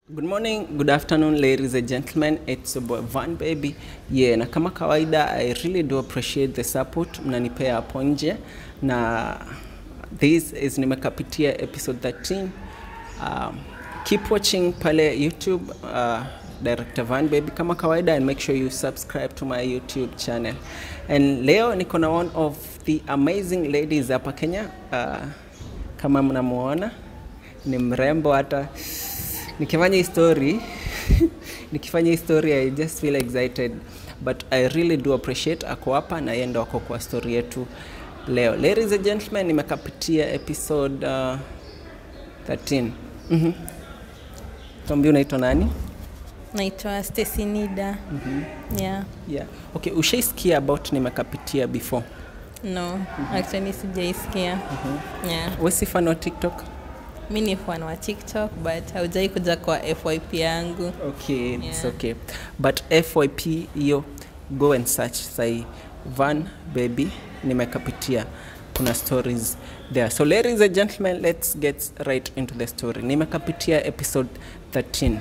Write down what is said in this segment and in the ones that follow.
Good morning, good afternoon, ladies and gentlemen. It's your boy Van Baby. Yeah, na kama kawaida I really do appreciate the support mnanipea hapo nje na this is nimekapitia episode 13. Um, keep watching pale YouTube uh, Director Van Baby kama kawaida and make sure you subscribe to my YouTube channel. And leo niko na one of the amazing ladies hapa Kenya. Uh, kama mnamuona ni mrembo hata nikifanya hii story nikifanya hii story I just feel excited but I really do appreciate ako hapa na yeye ndo ako kwa story yetu leo. Ladies and gentlemen, nimekapitia episode uh, 13. Mhm. Tuambie unaitwa nani? naitwa Stacy Nida. Yeah. Yeah. Okay, ushaisikia about nimekapitia before? No, actually sijaisikia. Yeah. Wewe si fan wa TikTok? Mi ni fan wa TikTok but haujai kuja kwa FYP yangu. Okay, it's Yeah. okay. But FYP hiyo go and search sahi Van Baby nimekapitia. Kuna stories there. So ladies and gentlemen, let's get right into the story. Nimekapitia episode 13.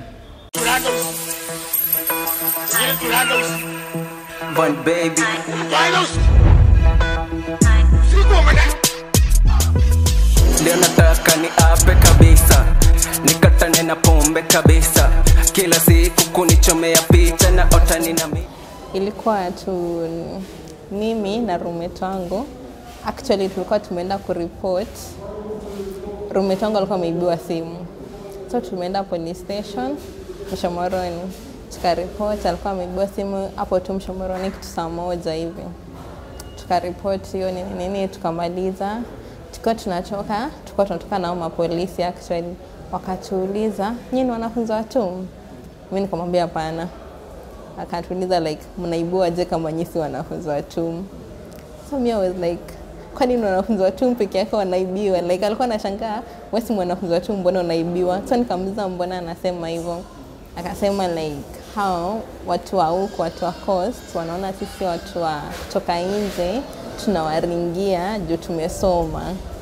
Van Baby Leo nataka ni ape kabisa, nikatane na pombe kabisa, kila siku kunichomea picha na otani na mimi Ilikuwa tu mimi na roommate wangu. Actually tulikuwa tumeenda kuripot. Roommate wangu alikuwa ameibiwa simu. So tumeenda police station Mshomoroni. Tukaripot alikuwa ameibiwa simu hapo tu Mshomoroni kitu saa moja hivi. tukaripoti hiyo nini nini, tukamaliza. Tukiwa tunatoka, tulikuwa tunatoka nao mapolisi actually, wakatuuliza nyinyi ni wanafunzi wa TUM? Mimi nikamwambia hapana. Akatuuliza like mnaibua je kama nyinyi si wanafunzi wa TUM? So me I was like kwani ni wanafunzi wa TUM peke yake wanaibiwa? Like alikuwa anashangaa wewe si mwanafunzi wa TUM, mbona unaibiwa? So nikamuuliza mbona anasema hivyo, akasema like hao watu wa huku, watu wa coast wanaona sisi watu wa kutoka nje tunawaringia juu tumesoma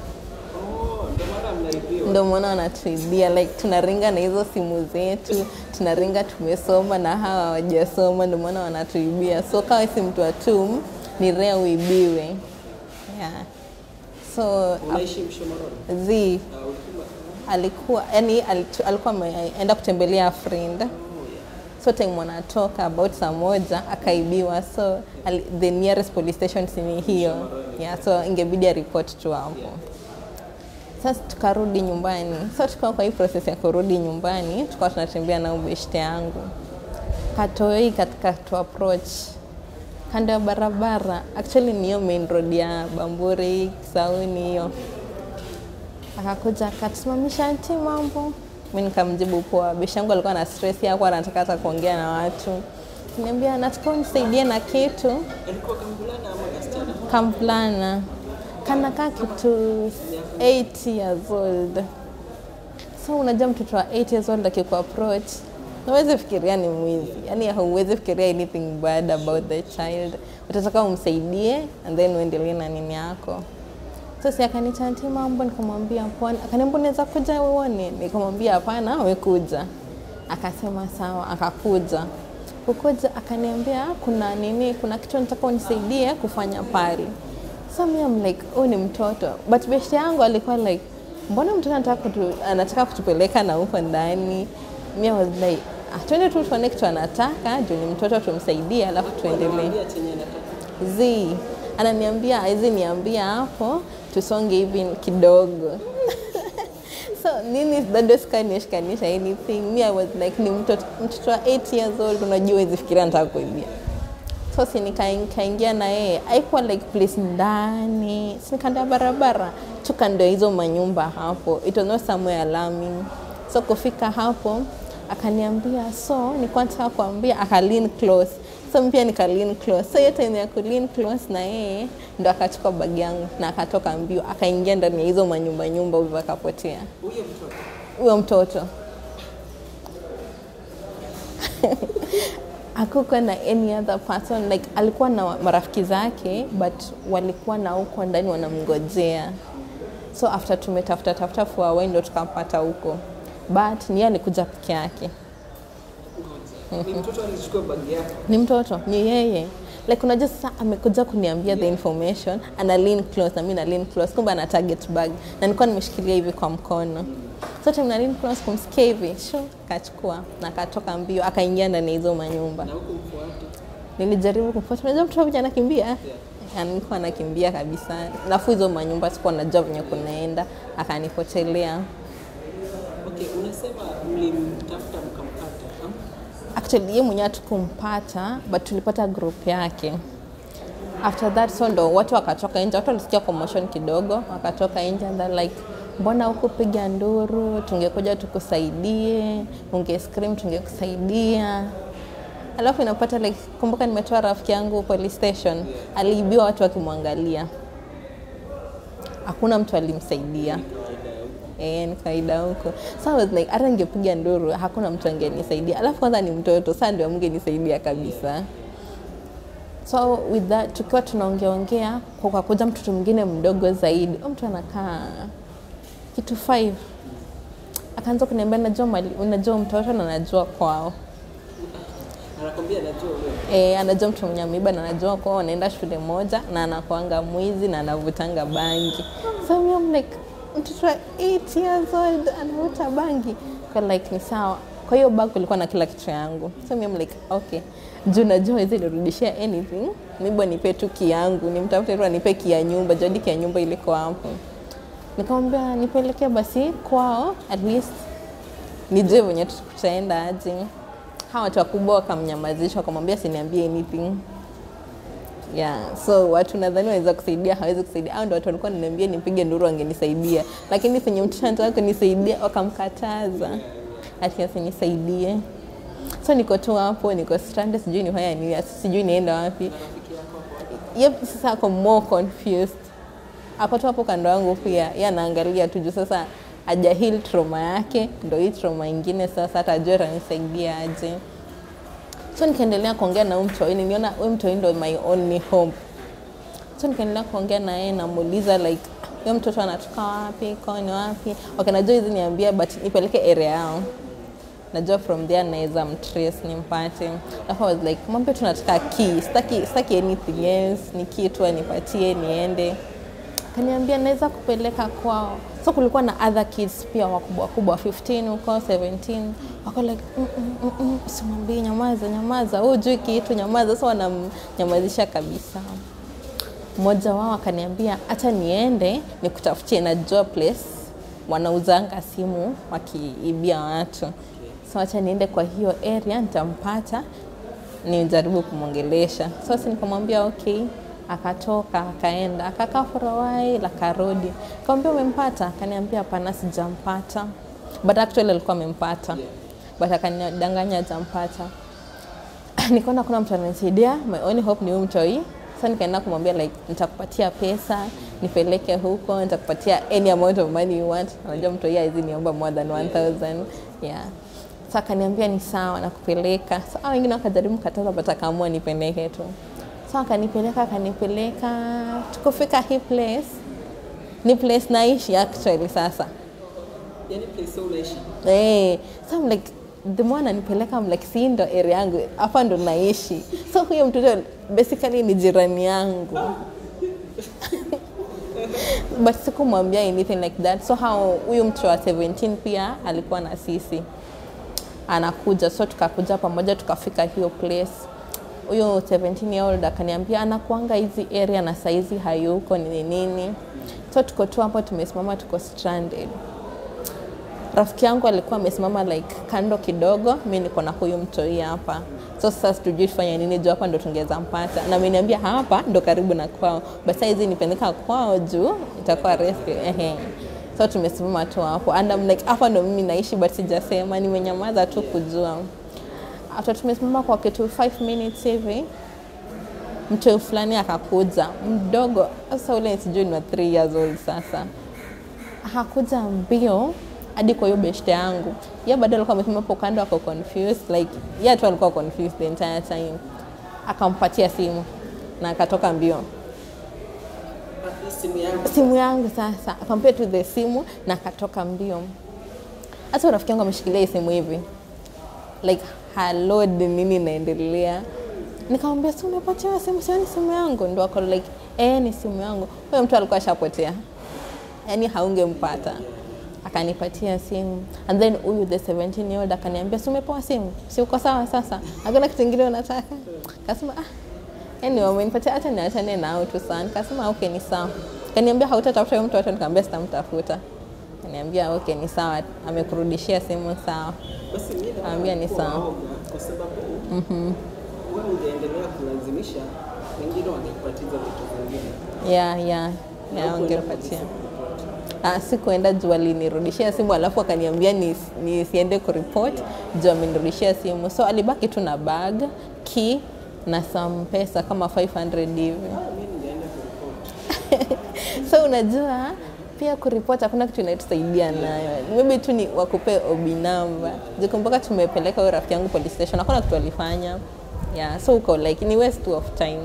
ndio maana wanatuibia like tunaringa na hizo simu zetu tunaringa tumesoma na hawa hawajasoma ndio maana wanatuibia so kawa si mtu wa TUM ni rea uibiwe yeah. so unaishi Mshomoroni? z alikuwa yani alitu- alikuwa ameenda kutembelea friend so time wanatoka about saa moja akaibiwa so ali, the nearest police station sini hiyo yeah, so ingebidi aripoti tu hapo sasa tukarudi nyumbani so tukawa kwa hii process ya kurudi nyumbani tukawa tunatembea na ubeshte yangu katoi katika tu approach kando ya barabara actually ni hiyo main road ya bamburi kisauni hiyo akakuja akatusimamisha nti mambo mi nikamjibu poa bishi yangu alikuwa na stress yako anataka hata kuongea na watu niambia nataka unisaidie na kitu Alikuwa kamvulana ama kasichana? kamvulana kanakaa kitu 8 years old so unajua mtoto wa 8 years old akiku approach nawezi fikiria ni mwizi yani hauwezi fikiria anything bad about the child utataka umsaidie and then uendelee na nini yako so si akanichanti mambo nikamwambia pone akaniambia unaweza kuja uone nikamwambia hapana wekuja akasema sawa akakuja kukuja akaniambia kuna nini kuna kitu nataka unisaidie kufanya pale so mi am like oh ni mtoto but beshte yangu alikuwa like mbona mtoto anataka, kutu, anataka kutupeleka na huko ndani mi I was like ah, twende tu tuone kitu anataka juu ni mtoto tumsaidie alafu tuendelee Mwambia chenye nataka. z ananiambia hizi niambia hapo tusonge hivi kidogo so nini bado sikanishikanisha anything mi I was like ni mtoto mtoto wa 8 years old unajua hizi fikiria nataka kuibia so si nika- nikaingia na yeye haikuwa like place ndani si kando ya barabara tu kando ya hizo manyumba hapo it was not somewhere alarming so kufika hapo akaniambia so nilikuwa nataka kuambia aka lean close so mi pia nika lean close so hiyo time ya ku lean close na yeye ndo akachukua bagi yangu na akatoka mbio akaingia ndani ya hizo manyumba nyumba hivyo akapotea Huyo mtoto. huyo mtoto hakukuwa na any other person like alikuwa na marafiki zake but walikuwa na huko ndani wanamngojea so after tumetafuta tafuta for a while ndo tukampata huko but ni yeye alikuja peke yake Ni mtoto alichukua bagi yako. ni mtoto ni yeye like unajua sasa amekuja kuniambia the information ana lean close na mimi na lean close kumbe ana target bag na nilikuwa nimeshikilia hivi kwa mkono so time na lean close kumsikia hivi sho akachukua na akatoka mbio akaingia ndani ya hizo manyumba Na huku mfuate. nilijaribu kumfuata unajua mtoto vile anakimbia yeah. nilikuwa anakimbia kabisa alafu hizo manyumba sikuwa najua venye kunaenda akanipotelea Okay, unasema mlimtafuta mkampata. ha? actually yeye mwenyewe hatukumpata but tulipata group yake after that so ndo watu wakatoka nje watu walisikia commotion kidogo wakatoka nje and they're like mbona hukupiga nduru tungekuja tukusaidie unge scream tungekusaidia alafu inapata like kumbuka nimetoa rafiki yangu police station aliibiwa watu wakimwangalia hakuna mtu alimsaidia Eh, ni kawaida huko. So I was like hata ningepiga nduru hakuna mtu angenisaidia. Alafu kwanza ni mtoto, sasa ndio mngenisaidia kabisa. So with that tukiwa tunaongea ongea kwa kwa kuja mtoto mwingine mdogo zaidi. Huyo mtu anakaa kitu 5. Akaanza kuniambia najua mali, unajua mtoto na najua kwao. Anakwambia najua wewe. E, anajua mtu mwenye ameiba na anajua kwao wanaenda shule moja na anakuanga mwizi na anavutanga bangi. So me I'm like mtoto wa 8 years old anavuta bangi. Kwa like ni sawa. Kwa hiyo bag kulikuwa na kila kitu yangu. So me I'm like okay. Juu najua hizi nirudishia anything. Mibo nipe tu ki yangu, nimtafute tu anipe ki ya nyumba, jadi ki ya nyumba iliko hapo. Nikamwambia nipelekee basi kwao at least nijue venye tutaenda aje. Hawa watu wakubwa wakamnyamazisha, wakamwambia siniambie anything. Yeah, so watu nadhani wanaweza kusaidia, hawezi kusaidia. Hao ndio watu walikuwa wananiambia nipige nduru wangenisaidia, lakini penye mtoto anataka kunisaidia wakamkataza ati asinisaidie. So niko tu hapo, niko stranded, sijui nifanya nini, sijui nienda wapi. Yep, sasa ako more confused. Ako tu hapo kando yangu pia, yeye anaangalia tu juu sasa haja heal trauma yake, ndio hii trauma ingine sasa atajua atanisaidia aje. So nikaendelea kuongea na huyu mtoi, niliona huyu mtoi ndo my only hope. So nikaendelea kuongea na yeye, namuuliza like huyo mtoto anatoka wapi, kwao ni wapi? Okay, najua hizi niambia but nipeleke area yao najua from there naweza mtrace nimpate. Alafu I was like, mwambie tunataka key, sitaki sitaki anything else, ni key tu anipatie niende. Kaniambia naweza kupeleka kwao. So kulikuwa na other kids pia wakubwa wakubwa 15 huko 17 wako like mm, mm, mm, mm, usimwambie nyamaza nyamaza, wewe hujui kitu nyamaza. So wanamnyamazisha kabisa. Mmoja wao akaniambia acha niende nikutafutie, najua place wanauzanga simu wakiibia watu, so acha niende kwa hiyo area, nitampata nijaribu kumwongelesha. So si nikamwambia okay, akatoka akaenda akakaa for a while akarudi, nikamwambia umempata? Akaniambia hapana, sijampata, but actually alikuwa amempata, but akanidanganya hajampata. nikaona kuna mtu ananisaidia, my only hope ni huyu mtoi. Sasa nikaenda kumwambia like nitakupatia pesa nipeleke huko, nitakupatia any amount of money you want. Anajua mtoi hawezi niomba more than 1000 yeah. Sasa akaniambia ni sawa, nakupeleka. Sasa wengine wakajaribu kataza, but akaamua nipeleke tu. Sasa akanipeleka akanipeleka, tukufika hii place, ni place naishi actually sasa Yaani place unaishi. Eh, so I'm like the more ananipeleka I'm like si ndo area yangu hapa ndo naishi. So huyo mtoto basically ni jirani yangu. But sikumwambia anything like that. So how huyu mtu wa 17 pia alikuwa na sisi anakuja, so tukakuja pamoja tukafika hiyo place. Huyo 17 year old akaniambia anakuanga hizi area na saizi hayuko nini nini. So tuko tu hapo tumesimama, tuko stranded rafiki yangu alikuwa amesimama like kando kidogo, mi niko na huyu mtoi hapa. So sasa tujui tufanye nini juu hapa ndo tungeweza mpata, na ameniambia hapa ndo karibu na kwao, basi hizi nipeleka kwao juu itakuwa rescue. Ehe, so tumesimama tu hapo and I'm like hapa ndo mimi naishi, but sijasema, nimenyamaza tu kujua. After tumesimama kwa kitu 5 minutes hivi mtoi fulani akakuja mdogo, sasa ule sijui ni wa 3 years old sasa akakuja mbio hadi kwa hiyo beshte yangu. Yeye bado alikuwa amesimama hapo kando, ako confused like yeye tu alikuwa confused the entire time. Akampatia simu na akatoka mbio. Ah, hii simu yangu. Simu yangu sasa, akampea tu the simu na akatoka mbio. hata rafiki yangu ameshikilia hii simu hivi like halod nini inaendelea nikamwambia si umepatiwa simu sioni simu yangu ndo ako like eh ni simu yangu huyo mtu alikuwa ashapotea yani haungempata akanipatia simu and then huyu the 17 year old akaniambia si umepewa simu si uko sawa sasa hakuna kitu kingine unataka kasema ah anyway umenipatia hata niachane nao tu sana nikasema okay ni sawa kaniambia hautatafuta huyo mtu wote nikamwambia sitamtafuta kaniambia okay ni sawa amekurudishia simu sawa Basi mimi Ambia ni sawa. naoga kwa sababu wewe ungeendelea kulazimisha, wengine wangekupatiza vitu vingine. ya ya ya wangepatia Ah, sikuenda juu alinirudishia simu alafu akaniambia nis- nisiende kuripot juu amenirudishia simu so alibaki tu na bag key na some pesa kama 500 hivi Mimi ningeenda kuripoti. so unajua pia kuripot hakuna kitu inatusaidia nayo maybe tu ni wakupe obi namba jikumbuka tumepeleka huyo rafiki yangu police station hakuna kitu alifanya yeah, so uko like ni waste of time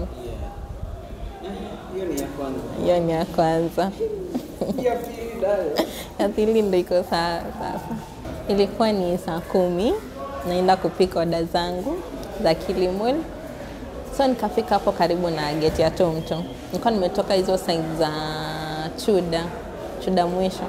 Hiyo ni ya kwanza. hiyo ni ya kwanza Ya pili nayo. ya pili ndo iko saa sasa. Ilikuwa ni saa kumi, naenda kupika oda zangu za Kilimall. So nikafika hapo karibu na geti ya Tomto. Nilikuwa nimetoka hizo side za Chuda, Chuda mwisho.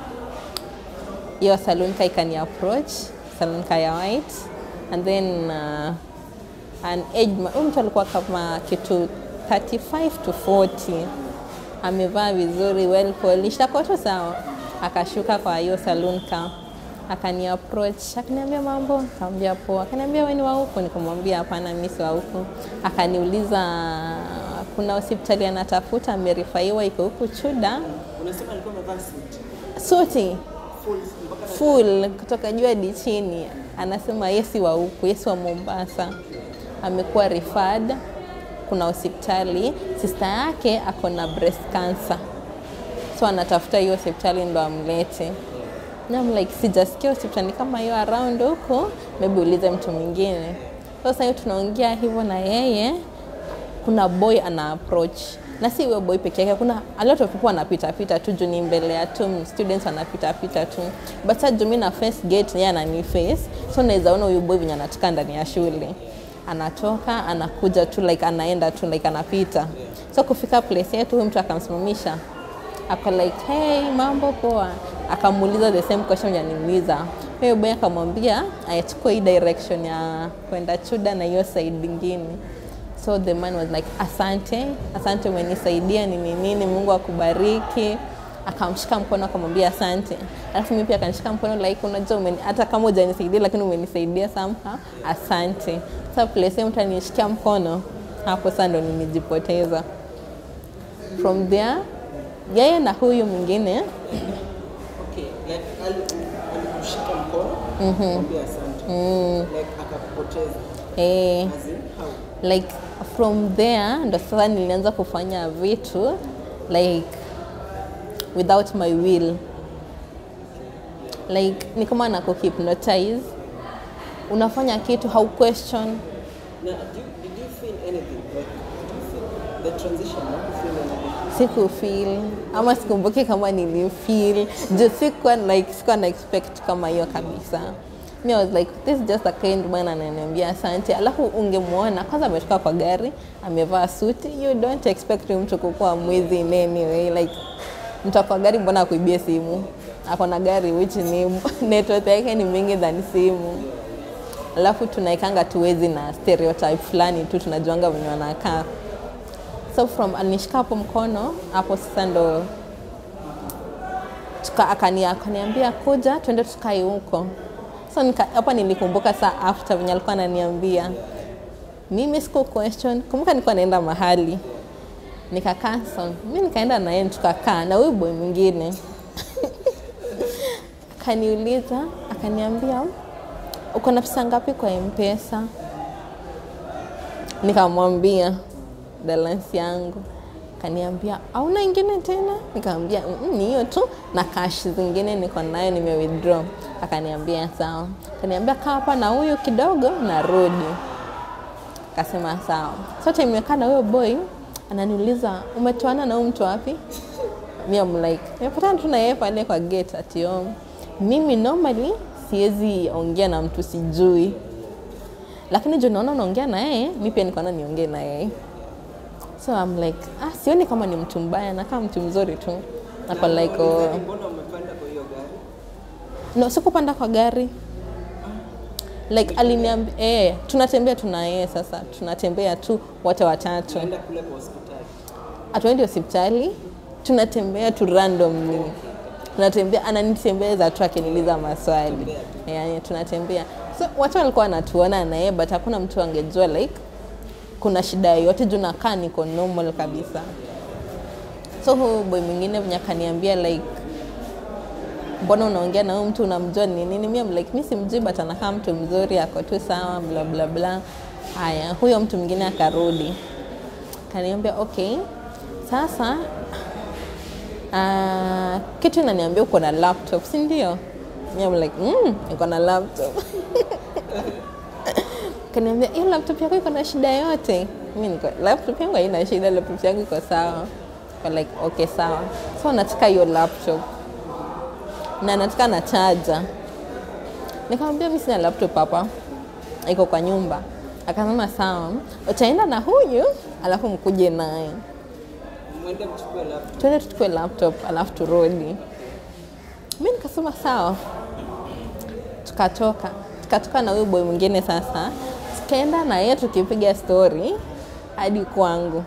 Hiyo saloon ka ikani approach, saloon ka ya white and then uh, an age ma- huyu mtu alikuwa kama kitu 35 to 40 amevaa vizuri well polished ako tu sawa akashuka kwa hiyo saloon ka akani approach akaniambia mambo nikamwambia poa akaniambia wewe ni wa huku nikamwambia hapana mimi si wa huku akaniuliza kuna hospitali anatafuta amerifaiwa iko huku Chuda Unasema alikuwa amevaa suit. suti Full mpaka full kutoka juu hadi chini. Anasema yesi wa huku, yesi wa Mombasa, amekuwa referred. Kuna hospitali sister yake ako na breast cancer, so anatafuta hiyo hospitali ndo amlete. Na I'm like sijasikia hospitali kama hiyo around huko, maybe ulize mtu mwingine. Sasa hiyo tunaongea hivyo na yeye, kuna boy ana approach na si huyo boy peke yake, kuna a lot of people wanapita pita tu juu ni mbele ya tu students wanapita pita tu, but sasa juu mimi na face gate, yeye anani face, so naweza ona huyu boy venye anatoka ndani ya shule, anatoka anakuja tu like anaenda tu like anapita, so kufika place yetu, huyu mtu akamsimamisha ako like hey, mambo poa, akamuuliza the same question ya niuliza huyo boy, akamwambia achukue hii direction ya kwenda Chuda na hiyo side ingine so the man was like asante asante umenisaidia nini nini mungu akubariki akamshika mkono akamwambia asante alafu mimi pia akanishika mkono like unajua umeni- hata kama hujanisaidia lakini umenisaidia somehow asante sasa place hiyo mtu anishikia mkono hapo sasa ndo nimejipoteza from there yeye na huyu mwingine Okay, like ali- alikushika mkono, akamwambia asante. Like akakupoteza. eh, As in how? like from there ndo sasa nilianza kufanya vitu like without my will like ni kama na kuhypnotize unafanya kitu hau question Now, did you, did you feel anything? Like, did you feel the transition? Did you feel anything? sikufeel ama sikumbuki kama nilifeel juu sikuwa like sikuwa na expect kama hiyo kabisa mi I was like this is just a kind man ananiambia asante alafu ungemwona kwanza ametoka kwa gari amevaa suti you don't expect huyu mtu kukuwa mwizi in any way like mtu kwa gari mbona akuibie simu ako na gari which ni network yake ni mingi than simu alafu tunaikanga tuwezi na stereotype fulani tu tunajuanga venye wanakaa so from alinishika hapo mkono hapo sasa ndo tuka, akani, akaniambia kuja twende tukae huko so nika, hapa nilikumbuka saa after venye alikuwa ananiambia mimi siku question kumbuka nilikuwa naenda mahali nika cancel mi nikaenda naye tukakaa na huyu boy mwingine akaniuliza akaniambia uko na pesa ngapi kwa mpesa nikamwambia balance yangu kaniambia auna ingine tena nikamwambia "Mm, ni hiyo tu na cash zingine niko nayo nime withdraw akaniambia sawa akaniambia kaa hapa na huyu kidogo narudi akasema sawa so time nimekaa na huyo boy ananiuliza umetoana na huyu mtu wapi mi am like nimepatana tu na yeye pale kwa gate ati oh, mimi normally siwezi ongea na mtu sijui lakini juu naona unaongea na yeye mi pia nikaona niongee na yeye so I'm like ah, sioni kama ni mtu mbaya na kama mtu mzuri tu nako like oh, Mbona umepanda kwa hiyo gari? no sikupanda kwa gari like aliniambia eh, tunatembea tuna yeye sasa tunatembea tu wote watatu Enda kule kwa hospitali. hatuendi hospitali tunatembea tu randomly tunatembea ananitembeza tu akiniuliza maswali yani tunatembea so watu walikuwa wanatuona na yeye but hakuna mtu angejua like kuna shida yoyote juu nakaa niko normal kabisa so huu boy mwingine venye akaniambia like mbona unaongea na huyu mtu unamjua ni nini mi am like mi simjui but anakaa mtu mzuri ako tu sawa bla bla bla haya huyo mtu mwingine akarudi kaniambia okay sasa uh, kitu inaniambia uko na laptop si ndio mi am like mm, niko na laptop kaniambia hiyo laptop yako iko na shida yote mi niko laptop yangu haina shida laptop yangu iko sawa Kwa like okay sawa so nataka hiyo laptop na nataka na chaja nikamwambia mi sina laptop hapa iko kwa nyumba akasema sawa utaenda na huyu alafu mkuje naye Mwende mchukue laptop. twende tuchukue laptop alafu turudi mi nikasema sawa tukatoka tukatoka na huyu boy mwingine sasa tukaenda na yeye tukipiga story hadi kwangu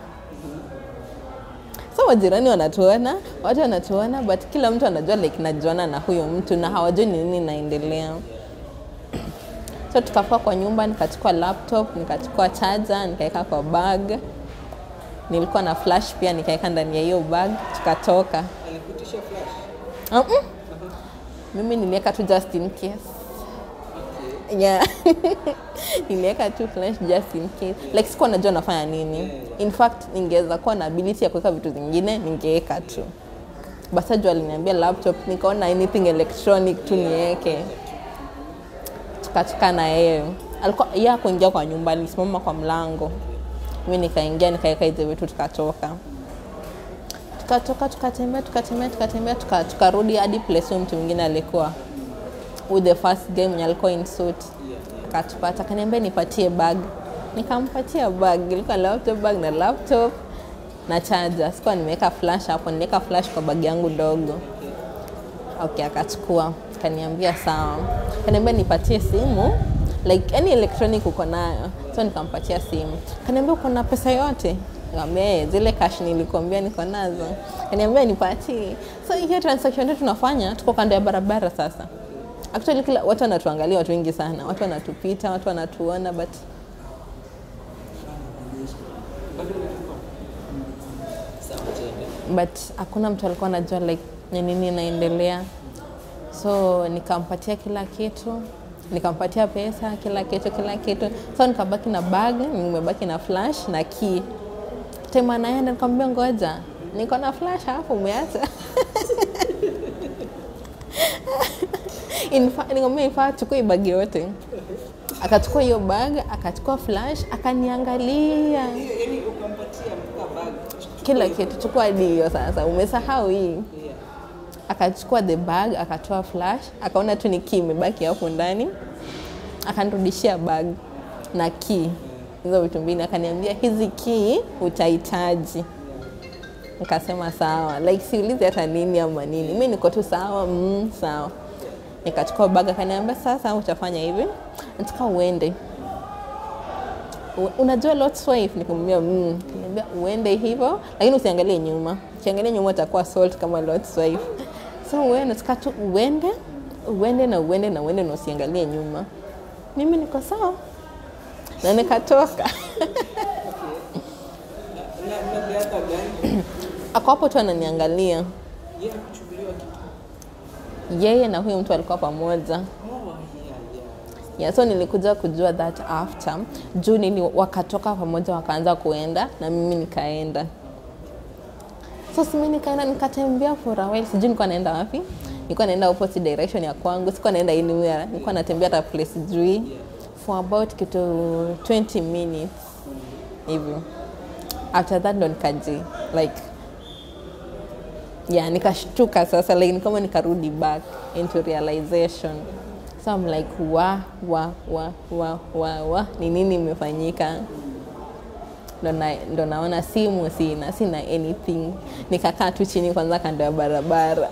so majirani wanatuona watu wanatuona but kila mtu anajua like najuana na huyo mtu na hawajui ni nini inaendelea so tukafua kwa nyumba nikachukua laptop nikachukua charger nikaweka kwa bag nilikuwa na flash pia nikaweka ndani ya hiyo bag tukatoka Alikutisha flash. uh-uh. mimi niliweka tu just in case yeah niliweka tu flash just in case like sikuwa najua nafanya nini in fact ningeweza kuwa na ability ya kuweka vitu zingine ningeweka tu basa juu aliniambia laptop nikaona anything electronic tu niweke tukatoka na yeye alikuwa yeye akuingia kwa nyumba alisimama kwa mlango mi nikaingia nikaweka hizo vitu tukatoka tukatoka tukatembea tukatembea tukatembea tuka- tukarudi hadi place huyo mtu mwingine alikuwa with the first game mwenye alikuwa in suit akatupata akaniambia nipatie bag nikampatia bag ilikuwa laptop bag na laptop na charger sikuwa nimeweka flash hapo niliweka flash kwa bag yangu dogo okay akachukua kaniambia sawa kaniambia nipatie simu like any electronic uko nayo so nikampatia simu kaniambia uko na pesa yote Nikamwambia, "Eh, zile cash nilikuambia niko nazo kaniambia nipatie so hiyo transaction tu tunafanya tuko kando ya barabara sasa actually kila watu wanatuangalia watu wengi sana watu wanatupita watu wanatuona but but hakuna mtu alikuwa anajua like ni nini inaendelea so nikampatia kila kitu nikampatia pesa kila kitu kila kitu so nikabaki na bag nimebaki na flash na key time anaenda nikamwambia ngoja niko na flash hapo umeacha In fa- nikamwambia ifaa chukua bag yote akachukua hiyo bag akachukua flash akaniangalia Yaani ukampatia mpaka bag. kila kitu chukua hadi hiyo sasa umesahau hii akachukua the bag akatoa flash akaona tu ni key imebaki hapo ndani akanirudishia bag na key hizo vitu mbili akaniambia hizi key utahitaji nikasema sawa like siulizi hata nini ama nini mi niko tu sawa mm, sawa nikachukua bag akaniambia sasa utafanya hivi nataka uende U- unajua Lot's wife nikamwambia mm. Kaniambia uende hivyo lakini usiangalie nyuma ukiangalia nyuma utakuwa salt kama Lot's wife so wewe nataka tu uende uende na uende na uende na usiangalie nyuma mimi niko sawa na nikatoka Na na the other guy, ako hapo tu ananiangalia yeye kuchukuliwa kitu. yeye na huyo mtu alikuwa pamoja Oh, yeah, yeah. yeah, so nilikuja kujua that after juu nili wakatoka pamoja wakaanza kuenda na mimi nikaenda so simi nikaenda nikatembea for a while sijui nilikuwa naenda wapi nilikuwa naenda opposite direction ya kwangu sikuwa naenda anywhere nilikuwa natembea hata place sijui for about kitu 20 minutes hivyo after that ndo nikaji like yeah nikashtuka sasa like ni kama nikarudi back into realization so I'm like wa wa wa wa wa wa ni nini imefanyika ndo na- ndo naona simu sina sina anything nikakaa tu chini kwanza kando ya barabara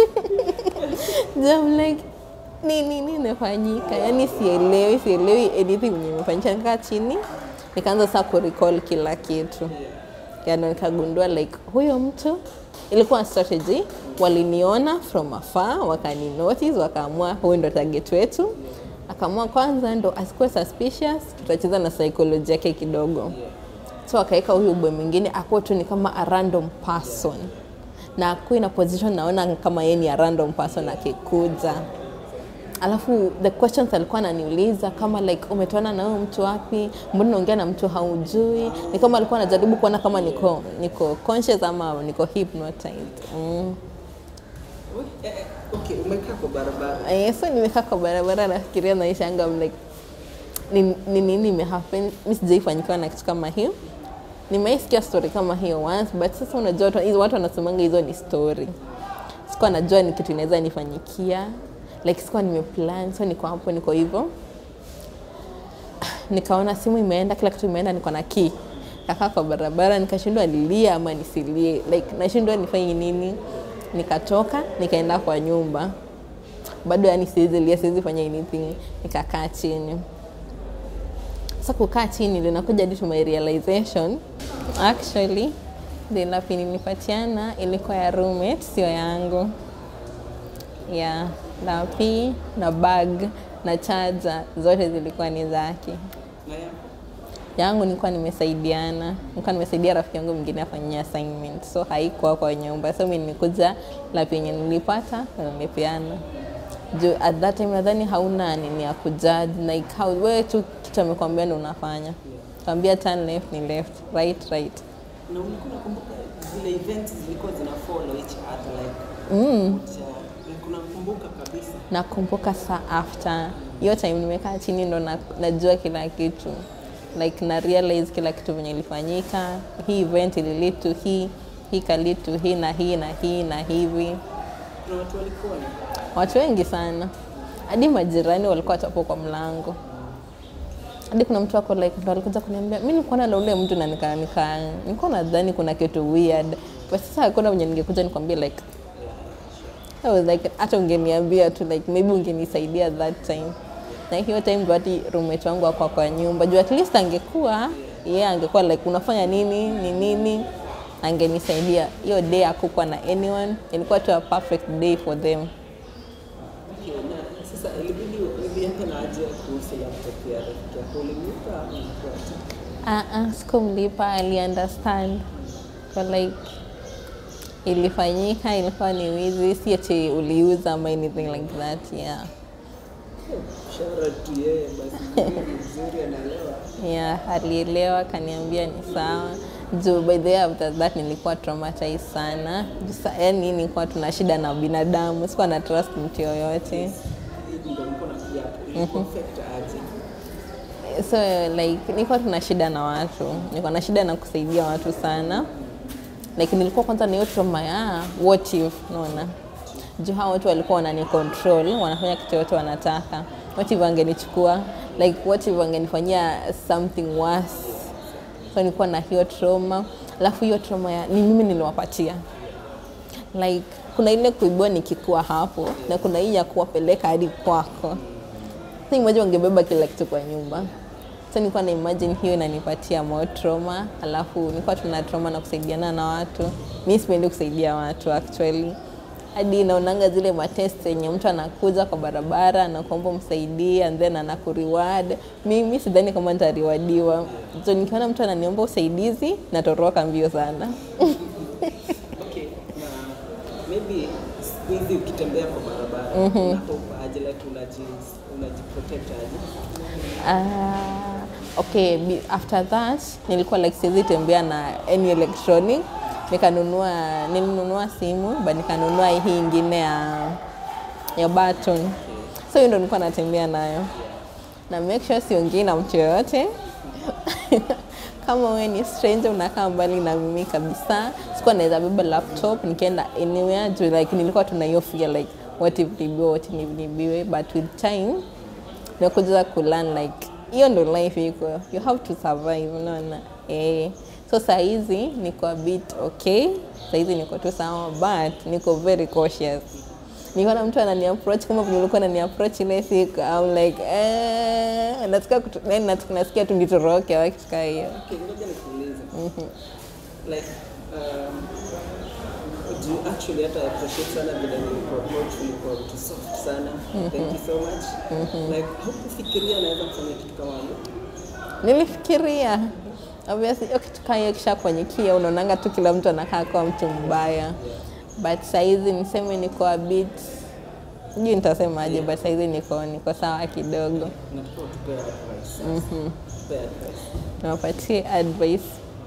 I'm like nini nini imefanyika yani sielewi sielewi anything yenye imefanyika nikaa chini nikaanza saa kurecall kila kitu yani nikagundua like huyo mtu ilikuwa strategy waliniona from afar wakani notice wakaamua huyu ndo target wetu akaamua kwanza ndo asikuwe suspicious tutacheza na psychology yake kidogo so akaweka huyu boy mwingine akuwa tu ni kama a random person na akuwe na position naona kama yeye ni a random person akikuja alafu the questions alikuwa ananiuliza kama like umetoana na huyo mtu wapi mbona unaongea na mtu haujui ni kama alikuwa anajaribu kuona kama niko niko conscious ama niko hypnotized mm. okay umekaa kwa barabara Eh, so nimekaa kwa barabara nafikiria maisha yangu I'm like ni ni nini imehappen mi sijaifanyikiwa na kitu kama hiyo nimeisikia story kama hiyo once but sasa unajua watu- hizo watu wanasemanga hizo ni story sikuwa najua ni kitu inaweza nifanyikia like sikuwa nimeplan so niko hapo niko hivyo nikaona simu imeenda kila kitu imeenda niko na key kakaa kwa barabara nikashindwa nilie ama nisilie like nashindwa nifanye nini nikatoka nikaenda kwa nyumba bado yani siwezi lia siwezi fanya anything nikakaa chini sasa kukaa chini ndio nakuja hadi to my realization actually the lapi nilipatiana ilikuwa ya roommate sio yangu ya lapi na bag na chaja zote zilikuwa ni zake na yako yangu nilikuwa nimesaidiana nilikuwa nimesaidia rafiki yangu mwingine afanyia assignment so haikuwa kwa nyumba so mi nimekuja lapi yenye nilipata na nimepeana juu at that time nadhani hauna nini ya kujudge like how wewe tu kitu amekwambia ndo unafanya kwambia turn left ni left right right na ulikuwa unakumbuka zile events zilikuwa zina follow each other like mm. like unakumbuka kabisa nakumbuka saa after hiyo time nimekaa chini ndo na, najua kila kitu like na realize kila kitu venye ilifanyika hii event ili lead to hii hii ka lead to hii na hii na hii na hivi kuna watu walikuwa na watu wengi sana hadi majirani walikuwa tapo kwa mlango hadi kuna mtu ako like ndo alikuja kuniambia mi nilikuwa na ule mtu na nika, nika nilikuwa nadhani kuna kitu weird but sasa hakuna mwenye ningekuja nikwambia like I was like hata ungeniambia tu like maybe ungenisaidia that time na hiyo time ndo hati roommate wangu akwa kwa nyumba juu at least angekuwa yeye yeah, angekuwa like unafanya nini ni nini angenisaidia hiyo day akukuwa na anyone ilikuwa tu a perfect day for them okay, na sasa ilibidi ulienda na aje kuhusu laptop ya rafiki yako ulimlipa ama ilikuwa tu Ah, ah, sikumlipa ali understand kwa like ilifanyika ilikuwa ni wizi si ati uliuza ama anything like that yeah shara tu yeye basi mzuri anaelewa yeah alielewa akaniambia ni sawa juu by the way after that nilikuwa traumatized sana Juu sa- yani nilikuwa tuna shida na binadamu sikuwa na trust mtu yoyote hivi ndio nilikuwa nakuja hapo ilikuwa affect aje so like nilikuwa tuna shida na watu nilikuwa na shida na kusaidia watu sana like nilikuwa kwanza na hiyo trauma ya what if naona juu hao watu walikuwa wanani control wanafanya kitu yote wanataka what if wangenichukua like what if wangenifanyia something worse so nilikuwa na hiyo trauma alafu hiyo trauma ya ni mimi niliwapatia like kuna ile kuibua nikikuwa hapo na kuna hii ya kuwapeleka hadi kwako so imagine wangebeba kila kitu kwa nyumba so nilikuwa na imagine hiyo inanipatia more trauma alafu nilikuwa tuna trauma na kusaidiana na watu mi sipendi kusaidia watu actually hadi naonanga zile matest yenye mtu anakuja kwa barabara anakuomba msaidie and then anakureward mimi sidhani kama nitariwadiwa so nikiona mtu ananiomba usaidizi natoroka mbio sana okay na maybe siku hizi ukitembea kwa barabara unahope aje like unaji unajiprotect aje Ah, okay be- after that nilikuwa like siwezi tembea na any electronic nikanunua nilinunua simu but nikanunua hii ingine ya ya button so hiyo ndo nilikuwa natembea nayo na make sure siongei na mtu yoyote kama wewe ni stranger unakaa mbali na mimi kabisa sikuwa naweza beba laptop nikienda anywhere juu like nilikuwa tuna hiyo fear like what if nibiwe what if nibiwe but with time nakuja kulearn like hiyo ndo life iko you have to survive unaona eh so saa hizi niko a bit okay saa hizi niko tu sawa but niko very cautious nikiona mtu anani approach kama vile ulikuwa anani approach ile siku I'm like eh nataka kutu, yani nat- nasikia tu nitoroke au kitu kama hiyo Okay, ngoja nikuulize. Like, um, do you actually hata appreciate sana vile nilikuapproach ulikuwa mtu soft sana. Thank you so much. Like, haukufikiria naweza kufanya kitu kama hiyo? nilifikiria obviously hiyo kitu kama hiyo kishakuanyikia unaonanga tu kila mtu anakaa kwa mtu mbaya but saizi niseme niko a bit sijui nitasemaje but saizi niko niko sawa kidogo Nataka utupee advice. Tupee advice. niwapatie advice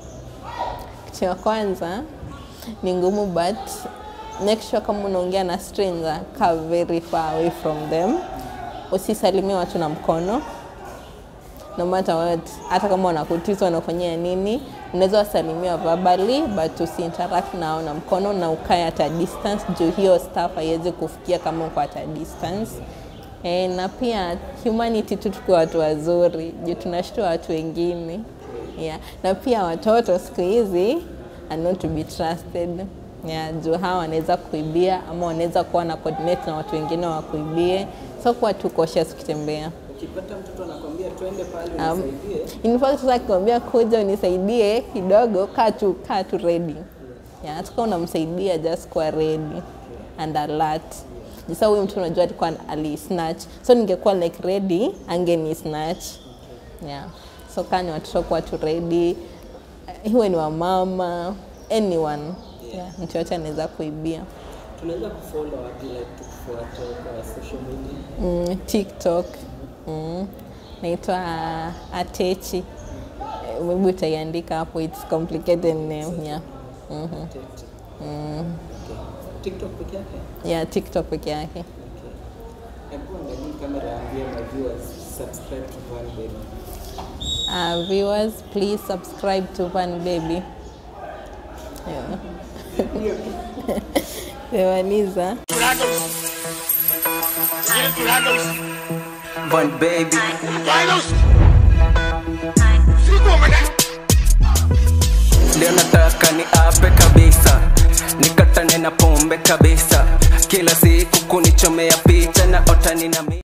kitu ya kwanza ni ngumu but make sure kama unaongea na stranger kaa very far away from them usisalimie watu na mkono no matter what hata kama wanakutisa wanafanyia nini unaweza wasalimia verbally but usiinteract nao na mkono na ukae at a distance juu hiyo staff haiwezi kufikia kama uko at a distance e, na pia humanity tu tukuwa watu wazuri juu tunashtua watu wengine yeah. na pia watoto siku hizi are not to be trusted yeah, juu hawa wanaweza kuibia ama wanaweza kuwa na coordinate na watu wengine wakuibie so kuwa tu cautious ukitembea Ukipata mtoto anakwambia twende pale Um, unisaidie, in fact sasa akikwambia kuja unisaidie kidogo, kaa tu kaa tu ready. Yeah, hata kama unamsaidia just kuwa ready and alert. Sasa huyu mtu unajua alikuwa ali snatch, so ningekuwa like ready angeni snatch. Yeah, so kaa ni watoto kuwa tu ready, iwe ni wamama anyone yeah, mtu yote anaweza kuibia. tunaweza kufollow wapi like tukufuate kwa social media? mm, TikTok mm, naitwa Atechi. Eh, Maybe utaiandika hapo, it's complicated name yeah. Mhm. TikTok. Okay. TikTok peke yake? Yeah, TikTok peke yake. Okay. Hebu angalia kamera ambia my viewers subscribe to Van Baby. Uh, viewers, please subscribe to Van Baby. Yeah. Semaliza. Van Baby. Leo nataka ni ape kabisa nikatane na pombe kabisa kila siku kunichomea picha na otani na mi